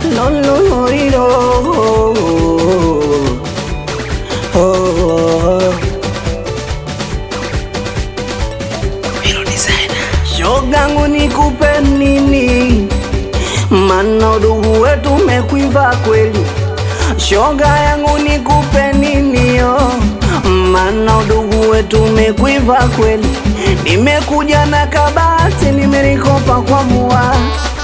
lo lo lo lo oh, oh. Shogangu nikupe nini? Mana udugu wetu umekwiva kweli. Shoga yangu nikupe nini yo? Mana udugu wetu umekwiva kweli. Nimekuja na kabati nimelikopa kwa mua,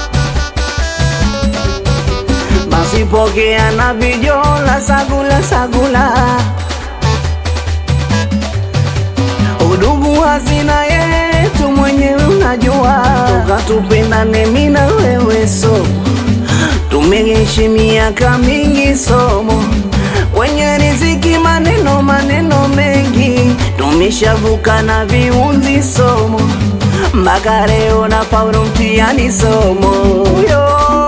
basi pokea na vijola sagula sagula. Udugu hazina yetu mwenyewe unajua, toka tupendane mimi na wewe so tumeishi miaka mingi somo kwenye riziki, maneno maneno mengi tumeshavuka na viunzi somo mpaka leo na paulo mtihani somo yo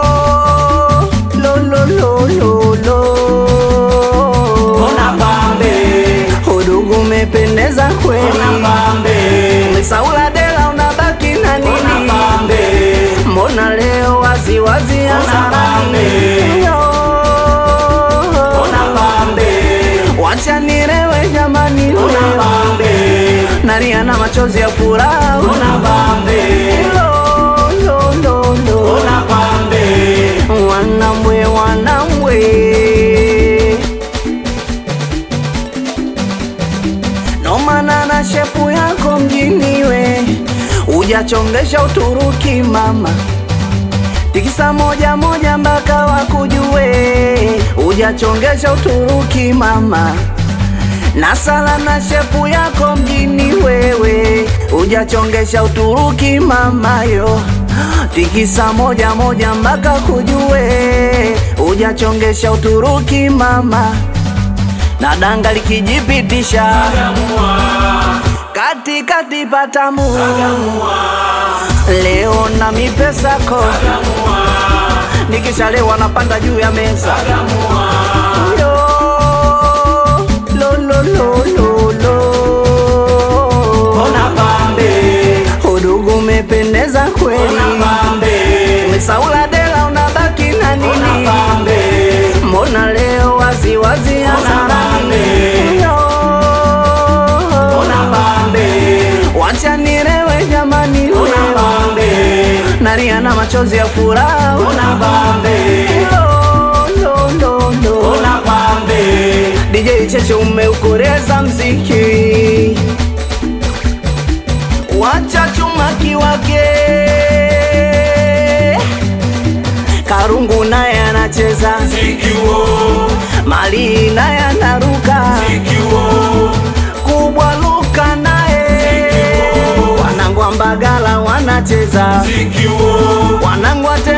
lo lo lo lo lo Ona pambe, udugu umependeza kweli ona pambe, Umesaula dela unabaki na ona nini? pambe, Mbona leo wazi wazi hasarani? pambe. Yo. ona pambe, Wacha nilewe jamani, ona leo pambe, nalia na machozi ya furaha. ona pambe, Lo, lo, lo, lo. ona pambe, Wanambwe, wanambwe nomana na shepu yako mjini we ujachongesha Uturuki mama, tikisa moja moja mpaka wakujue, ujachongesha Uturuki mama na sala na shepu yako mjini wewe ujachongesha Uturuki mama yo tikisa moja moja mpaka kujue ujachongesha Uturuki mama na danga likijipitisha Sagamua, kati kati patamu sagamua, leo na mipesako sagamua, nikishalewa napanda juu ya meza sagamua, Yo, lo, lo, lo, lo, lo. ona pambe, Udugu umependeza kweli, ona pambe, umesaula dela unabaki na ona nini? pambe, Mbona leo wazi wazi hasarani? pambe. Yo, ona pambe, wacha nilewe jamani, ona leo pambe, nalia na machozi ya furaha. ona pambe, Lo, lo, lo, lo. ona pambe, DJ Cheche umeukoreza mziki, wacha chuma kiwake. Karungu naye anacheza, zikiwo, Mali naye anaruka, zikiwo, Kubwa Luka naye, Zikiwo. wanangu wa Mbagala wanacheza, zikiwo, wanangu wa